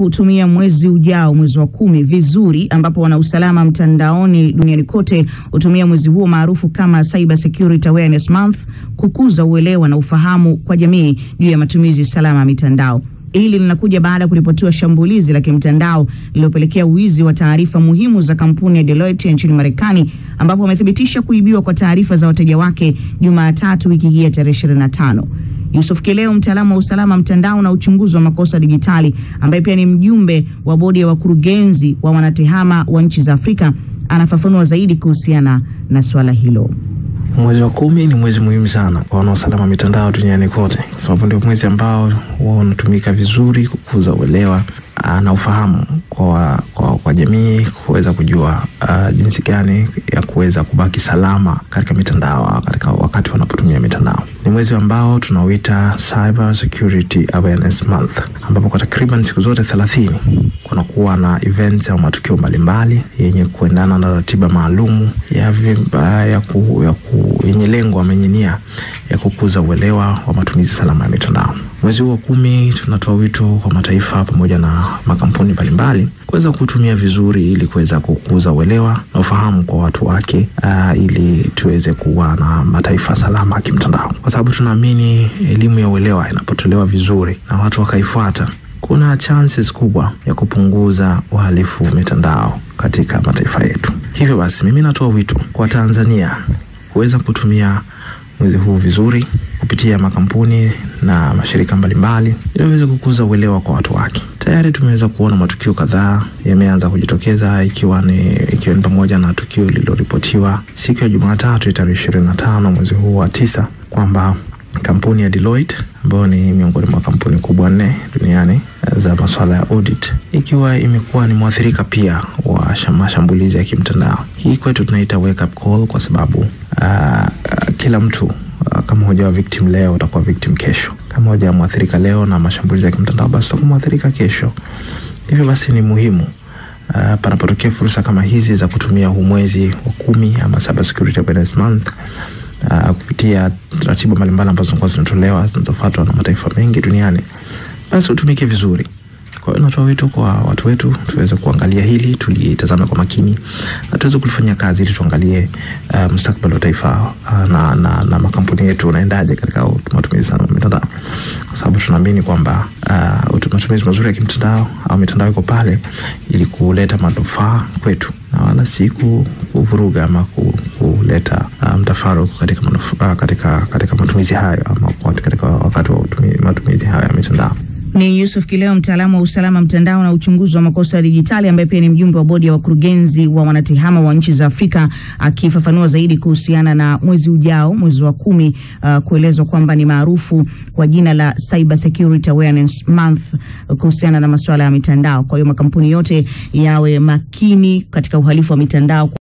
kutumia mwezi ujao, mwezi wa kumi vizuri, ambapo wanausalama mtandaoni duniani kote hutumia mwezi huo maarufu kama Cyber Security Awareness Month kukuza uelewa na ufahamu kwa jamii juu ya matumizi salama ya mitandao. Hili linakuja baada ya kuripotiwa shambulizi la kimtandao lililopelekea uwizi wa taarifa muhimu za kampuni ya Deloitte nchini Marekani, ambapo wamethibitisha kuibiwa kwa taarifa za wateja wake Jumatatu wiki hii ya tarehe 25. Yusuf Kileo, mtaalamu wa usalama mtandao na uchunguzi wa makosa dijitali, ambaye pia ni mjumbe wa bodi ya wakurugenzi wa wanatehama wa nchi za Afrika, anafafanua zaidi kuhusiana na swala hilo. Mwezi wa kumi ni mwezi muhimu sana kwa wanaosalama mitandao duniani kote, kwa sababu ndio mwezi ambao huwa unatumika vizuri kukuza uelewa na ufahamu kwa, kwa, kwa jamii kuweza kujua uh, jinsi gani ya kuweza kubaki salama katika mitandao katika wakati wanapotumia mitandao. Ni mwezi ambao tunauita Cyber Security Awareness Month, ambapo kwa takriban siku zote thelathini kunakuwa na events au matukio mbalimbali yenye kuendana na ratiba maalumu ya, ya, ku, ya ku, yenye lengo amenye nia ya kukuza uelewa wa matumizi salama ya mitandao. Mwezi huu wa kumi tunatoa wito kwa mataifa pamoja na makampuni mbalimbali kuweza kutumia vizuri ili kuweza kukuza uelewa na ufahamu kwa watu wake, uh, ili tuweze kuwa na mataifa salama ya kimtandao, kwa sababu tunaamini elimu ya uelewa inapotolewa vizuri na watu wakaifuata, kuna chances kubwa ya kupunguza uhalifu mitandao katika mataifa yetu. Hivyo basi, mimi natoa wito kwa Tanzania kuweza kutumia mwezi huu vizuri kupitia makampuni na mashirika mbalimbali ili waweze kukuza uelewa kwa watu wake. Tayari tumeweza kuona matukio kadhaa yameanza kujitokeza ikiwa ni ikiwa ni pamoja na tukio lililoripotiwa siku ya Jumatatu tarehe ishirini na tano mwezi huu wa tisa kwamba kampuni ya Deloitte ambayo ni miongoni mwa kampuni kubwa nne duniani za masuala ya audit ikiwa imekuwa ni mwathirika pia wa mashambulizi ya kimtandao. Hii kwetu tunaita wake up call, kwa sababu uh, kila mtu uh, kama hujawa victim leo utakuwa victim kesho. Kama hujawa mwathirika leo na mashambulizi ya kimtandao, basi utakuwa mwathirika kesho. Hivyo basi ni muhimu uh, panapotokea fursa kama hizi za kutumia huu mwezi wa kumi ama Cyber Security Awareness Month uh, kupitia ratiba mbalimbali ambazo zinakuwa zinatolewa zinazofuatwa na mataifa mengi duniani, basi utumike vizuri. Kwa hiyo natoa wito kwa watu wetu tuweze kuangalia hili, tulitazame kwa makini na tuweze kulifanyia kazi ili tuangalie uh, mustakabali wa taifa uh, na, na, na makampuni yetu unaendaje katika matumizi sana ya mitandao, kwa sababu tunaamini kwamba uh, matumizi mazuri ya kimtandao au mitandao iko pale ili kuleta manufaa kwetu na wala si kuvuruga ama kuleta uh, mtafaruku katika, uh, katika, katika matumizi hayo ama katika wakati wa matumizi hayo ya mitandao. Ni Yusuf Kileo, mtaalamu wa usalama mtandao na uchunguzi wa makosa ya dijitali, ambaye pia ni mjumbe wa bodi ya wakurugenzi wa wanatehama wa nchi za Afrika, akifafanua zaidi kuhusiana na mwezi ujao, mwezi wa kumi, uh, kuelezwa kwamba ni maarufu kwa jina la Cyber Security Awareness Month kuhusiana na masuala ya mitandao. Kwa hiyo makampuni yote yawe makini katika uhalifu wa mitandao.